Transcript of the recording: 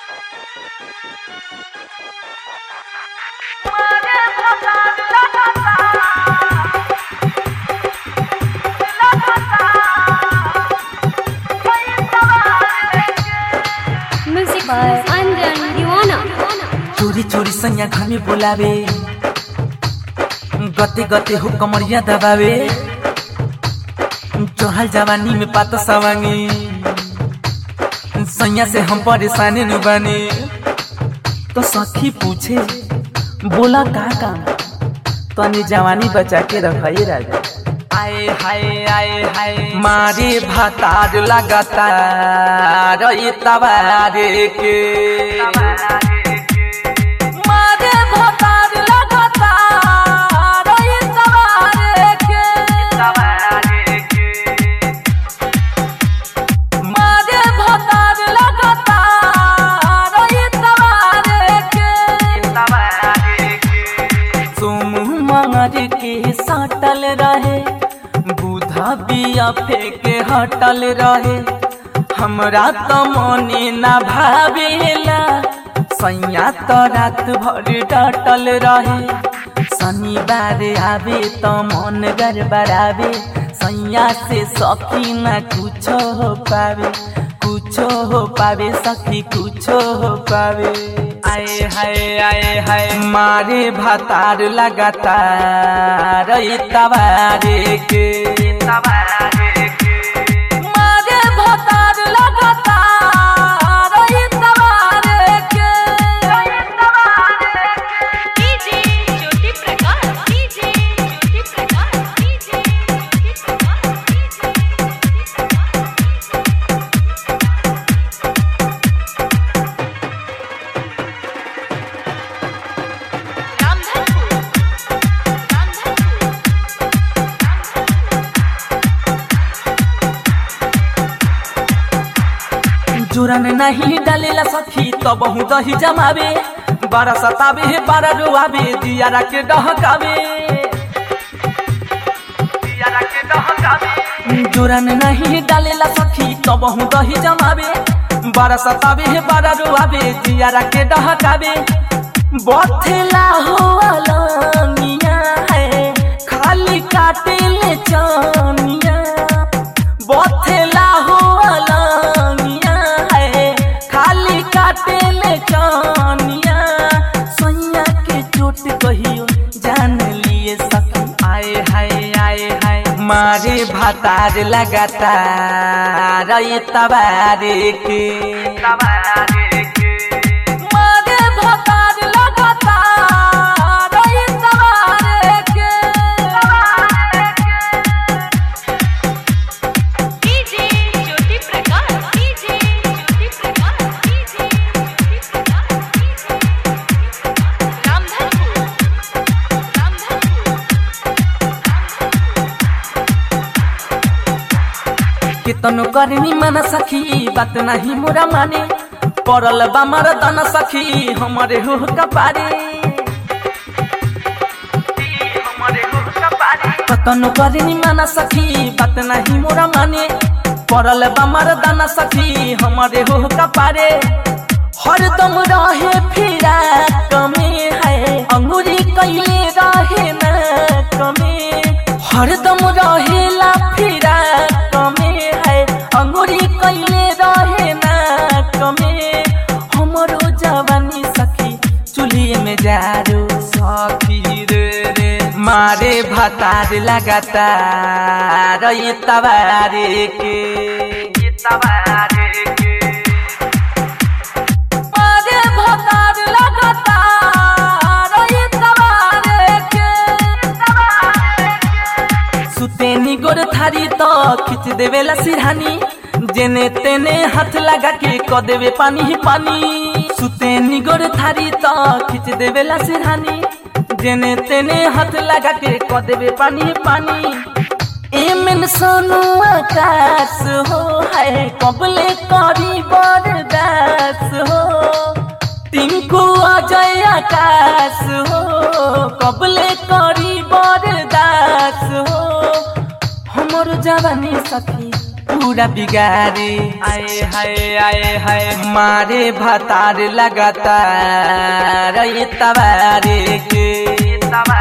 Music by Anjan Diwana. चोरी चोरी सैया घर में बोलावे गते गते हो कमरिया दबावे चढ़ल जवानी में पात सवांगी सैया से हम परेशानी न बने तो सखी पूछे बोला का काम तनी जवानी बचा के रखाई राजा आए हाय आए हाय मारे भातार लगातार ये तवारे के मारे भातार लगातार ये तवारे के मारे भातार लगातार ये तवारे के तुम मार के सटल रहे बुधा बिया फेंके हटल रहे हमरा तो मने ना भावेला सैया तो रात भर डटल रहे शनिवार आवे तो मन गड़बड़ावे सैया से सखी ना कुछो हो पावे कुछो हो पावे सखी कुछो हो पावे आए हाय आए हाय मारे भातार लगातार ई तवारे के मारे भातार लगातार ई तवारे के DJ Jyoti Prakash. DJ Jyoti Prakash. DJ Jyoti Prakash. Ramdhanpur. Ramdhanpur. जोरन नहीं डालेला सखी तो बहु दही जमावे बारा सतावे हे बारा रुआवे दियारा के डहकावे जोरन नहीं डालेला सखी तो बहु दही जमावे बारा सतावे हे बारा रुआवे दियारा के डहकावे बथेला हो अलनिया है खाली काटे ले चानिया बथेला हो अलनिया है खाली काटे ले चानिया सोनिया के चोट कहियो जान लिए सखी आए हाय आए हाय मारे भातार लगातार ये तबारे के मारे भातार लगातार ये तबारे के DJ Jyoti Prakash. DJ Jyoti Prakash. DJ Jyoti Prakash. Ramdhanpur. Ramdhanpur. कितनो करनी मन सखी बात नहीं मोरा माने पड़ल बा मरदन सखी हमारे हो कपारे कतनो करनी मन सखी बात नहीं मोरा माने पड़ल बा मरदन सखी हमारे हो कपारे हरदम रहे फिरा कमे है अंगूरी कैले रहे न कमे हरदम रहेला फिरा कमे है अंगूरी कैले रहे न कमे हमरो जवानी सखी चुलिए में जारो सखी रे रे मारे भातार लगातार ये तबारे के ये तबारे के मारे भातार लगातार ये तबारे के सुतेनी गोर थारी तो खींच देवेला सिरहानी जेने तेने हाथ लगा के क देवे पानी ही पानी सुतेनी गोर थारी तो खींच देवेला सिरहानी जेने तेने हाथ लगा के क देवे पानी ही पानी एमन सोनू आकाश हो है कबले करी बरदास हो टिंकू अजय आकाश हो कबले करी बरदास हो हमर जवानी सखी पूरा बिगारे आए हाय आए हाय मारे भतार लगातार ये तबारे के